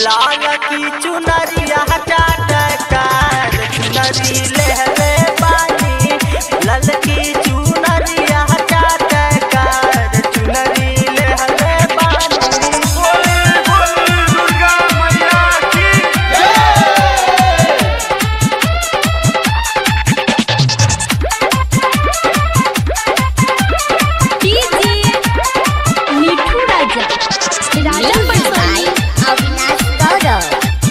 लाल की चुनरिया चाटकार चुनरी लहरे बानी लाल की चुनरिया चाटकार चुनरी लहरे बानी दुर्गा मैया की डीजे मिठू राजा राजा पटवानी अविनाश गौरव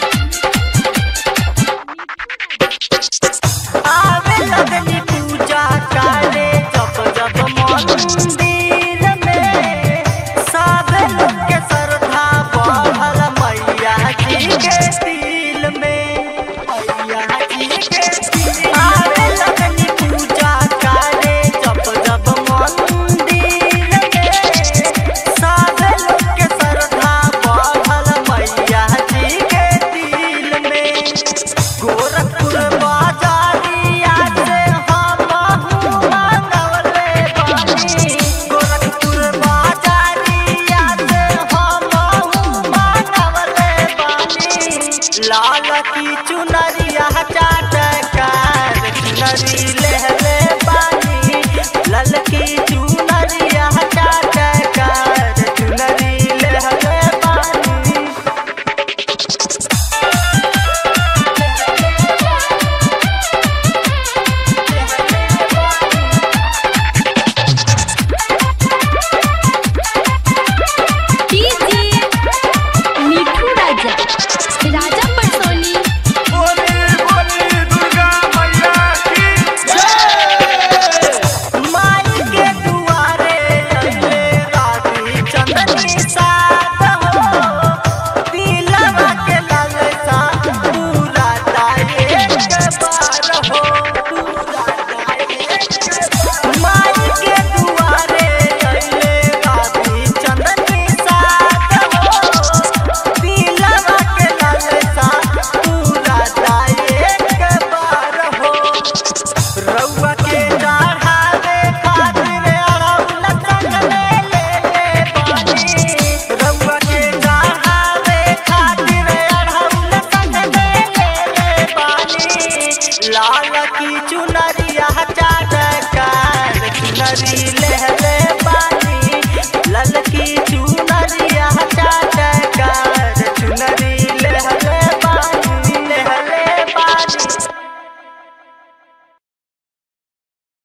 आवे लगनी पूजा करे जब जब मंदिर में सब लोग के श्रद्धा बढ़ल मैया जी के दिल में मैया जी के दिल में। आवे लगनी पूजा करे जब जब मंदिर में सब लोग के श्रद्धा बढ़ल मैया जी के दिल में गोरखपुर बाजारिया से हम मंगवले बानी गोरखपुर बाजारिया से हम मंगवले बानी लाल की चुनरिया चाटकार चुनरी लहरे बानी लाल की चुनरिया चाटकार चुनरी लहरे बानी डीजे मिठू राजा राजा पटवानी बोली बोली दुर्गा मैया की माई के दुआरे अइले राती चंदनी साथ हो पीलवा के ललसा पूरा दाए के पार हो पूरा दाए के पार। माई के दुआरे अइले राती चंदनी साथ हो पीलवा के ललसा पूरा दाए के पार हो रउआ के चढ़ावे खातिर अड़हुल संगले ले ले बानी रउआ के चढ़ावे खातिर अड़हुल संगले ले ले बानी लाल की चुनरिया चाटकार चुनरी लहरे